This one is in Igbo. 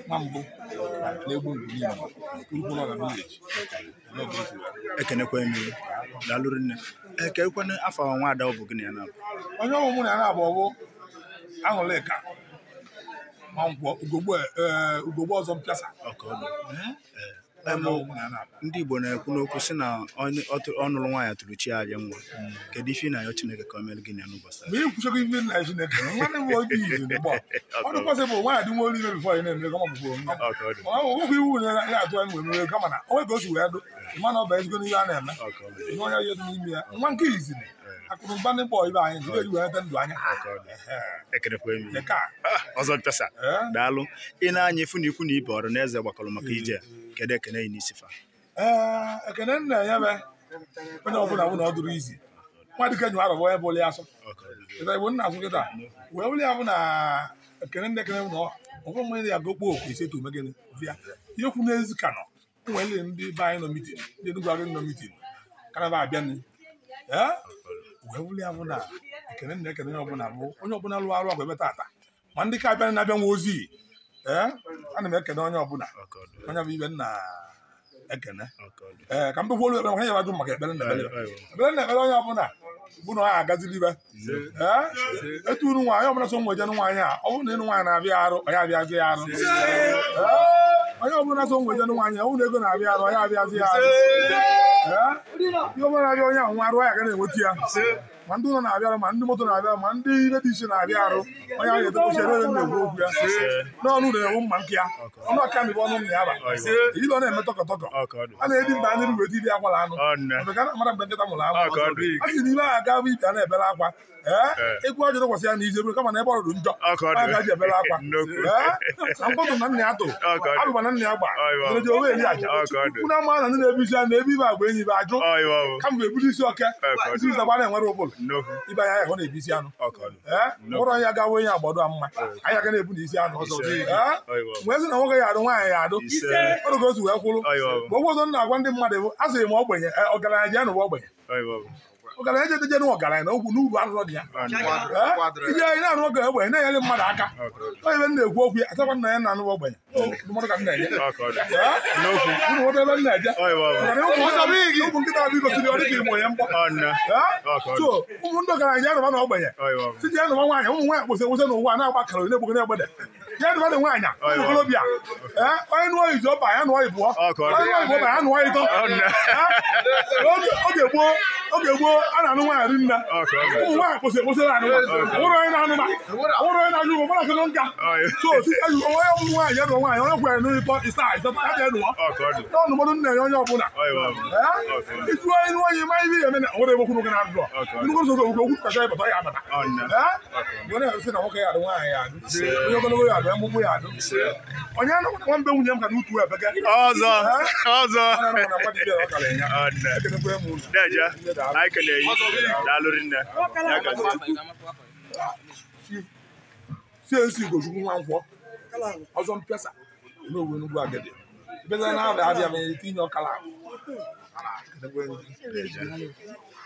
nwa mbụ na-egbu mgbu niile urukwu nọ na vileji ekenekwa emi daalụrụ nne ekekwana afọ nwa ada ọ bụ gịnị ya na onye ọgwụ mụ na ya na-abụ ọbụ aṅụlịka ma nkwọ ugogbo ee, ugogbo ọzọ mpịasa ọkọdụ onye ọgwụ mụ na ya na-abụ ndị igbo na-ekwu n'okwu sị na onye ọ tụ- ọ nụrụ nwaanyị tụrụ chi ya aja nwa kedu ife ị na-ayọ chineke ka o mere gịnị ya n'ụbọchị taa? mgbe ị kwụchago ife nna chineke nwanne m oge izu n'ụgbọ ọ dịkwasị bụ nwaanyị dị nwa olu ime bifọ ị na-eme kama bụbụ nwa ọkọdụ ọ bụ okwu iwu na ya atụ anyị nwere mere kama na onwe ka o si wee dụ ịma na ọ bụ ezigbo n'ihe a na-eme ọkọdụ ihe onye ihe dị n'ime ya nwa nke izini akụrụngwa ndị kpọ ibe anyị jiri eji wee nete ndụ anya ọkọdụ ekenekwa emi nke a Ah, ọzọ mpịasa ee daalụ ị na-anya ifu na ikwu na ibe ọrụ na eze gbakọrọ maka ije a. kedu ekene yi n'isi fa ee ekene nna ya be onye ọbụla bụ na ọ dụrụ izi nwa dịka nyụ arọbọ onye bụ oli asọ ọkọdụ ịta igbo nna azụ kịta wee wuli ya bụ na ekene ndị ekene bụ na ọgwụ mmiri ya gokpo okwu ise tu megịnị bịa ihe kwu n'ezi ka nọ nwere ndị be anyị nọ mitin ndị Enugu agị nọ mitin kanaba abịa nụ ee wee wuli ya bụ na ekene nna ekene onye ọbụla bụ onye ọbụla lụọ arụ ọgụ ebe tata ma ndị ka abịa na-abịa nwa ozi ee ana m ekene onye ọbụla ọkọdụ onye bụ ibe nna ekene ọkọdụ ee ka m bekwuolu ekpere maka ya ajụ maka ekpere na ekpere Ayo, ayo. ekpere na ekpere onye ọbụla bụ na ọ ya agazili ibe ee etu unu nwaanyị ọbụla so nweje nwaanyị a ọ bụrụ na ịnụ nwaanyị na-abịa arụ ọ ya abịazi ya arụ Ee, onye ọbụla so nweje nwaanyị ọ bụrụ na ego na-abịa arụ ọ ya abịazi ya arụ Ee, ihe ọbụla na-abịa onye ahụ nwa arụ ya ga na-enweta ya ma ndị ụlọ na-abịa arụ ma ndị moto na-abịa arụ ma ndị ihe dị iche na-abịa arụ onye ahụ ga-edobochi ere na-ekwu okwu ya n'ọnụ na-ewu mma nke ya ọnụ aka mibe ọnụ nna ya ba ejiri ọ na-eme tọkọtọkọ ọkọdụ a na-edi mba ndị weta ibi akwala anụ ọnne Ọbịa ka mara mgbe nkịta mụrụ Ọ ka ọ anụ dị. a sị n'ime a aga bụ ibi a na-ebere akwa ee egwu ọjọọ dịkwasị ya na ije bụrụ kama na ebe ọrụrụ njọ Ọ ka ọ dị. a gaji ebere akwa Nnukwu. Ee, na mkpọtụ na nna ya tụ Ọ ka ọ dị. abụba na nna ya gba Ọ iwe. ereji owe eri aja Ọ ka ọ dị. ukwu na ama na ndị na-ebu isi a na-ebu ibe agba enyi ibe ajụ ọyịwa ọwụ kama bụ ebuli isi oke Ọ ka ọ dị. isi ịzagba na-enwere ụbụrụ nnukwu ibe anya ahụ na-ebu isi anụ ọkọdụ ee ụrọ ya gawa onye agbado a mma anyị aga na-ebu na isi anụ ee ọyịwa ọwụ mgbe sị na nwoke ya adụ nwaanyị ya adụ ise ọrụ ka o si wee kwụrụ ọyịwa ọwụ mgbe ụfọdụ m na-agwa ndị mmadụ bụ a sịrị m ogbenye e, ọgaranya ji anụwa ogbenye ọyịwa ọwụ ọgaranya jeje jenụ ọgaranya na okwu n'uru arụrọ dị ya ọnne Ee, ije anyị na-arụ oge ogbenye na-enyere mmadụ aka ọkọdụ onye ebe m na-ekwu okwu ya asakwa nna ya na-anụwa ogbenye ndụmọdụ ka m na-enye ọkọdụ Ee, nnukwu unu nweta ebe m na-eje ọyịwa ọwụ Maka na ụmụ- ụmụ nkịta abụ igosiri ọ dịka imo ya mkpọ ọnne Ee, ọkọdụ so ụmụ ndị ọgaranya ji anụwa na ogbenye ọyịwa ọwụ site ya nụwa nwaanyị ụmụ nwaanyị kpụsị enwụsị n'ụwa na-agba kara na-egbugo na-egbede ya nụwa na nwaanyị ụmụ okorobịa ee onye nụọ izu ọba ya nụọ ibụọ Ọkọdụ. onye nụọ ibụọ ba ya nụọ ịtọ ọnne Oge oge gboo oge gboo a na-anụ nwaanyị ri nne ọkọdụ ụmụ nwaanyị kwụsị kwụsị na anụma nwụrụ onye na-anụma nwụrụ onye na-ajụ ụgwọ mara kene nka ọyị so si eji onye ọbụla nwaanyị ya nụọ nwaanyị onye kwere n'ụlọ ịtọ ịsa ịsatọ ya ga-enụọ ọkọdụ n'ọnụmọdụ nna ya onye ọbụla ọyịwa ọwụ Ee? ịjụ onye nụọ onye ma ihe ya eme na nwere ebe okwu n'oge na-adụ Ọkọdụ. nnukwu ụzọ okwu okwu kacha ịbata ya abata ọnne Ee? Onye na-esi na nwoke ya adụ nwaanyị ya adụ onye ogologo ya adụ emụgbụ ya adụ onye anụkwa na nwambe nwunye m ka n'utu ebege ọzọ ọzọ onye anụkwa na nwa dibịa ọ kara ya ọnne ekenekwa m unu deje anyị kelee yi daalụrị nne ya gazi sie nsi Ugochukwu nwa nkwọ ọzọ mpịasa n'owu Enugwu agadi bịaza na abịa abịa ma etinye ọkala ahụ. Ekenekwa m unu. deje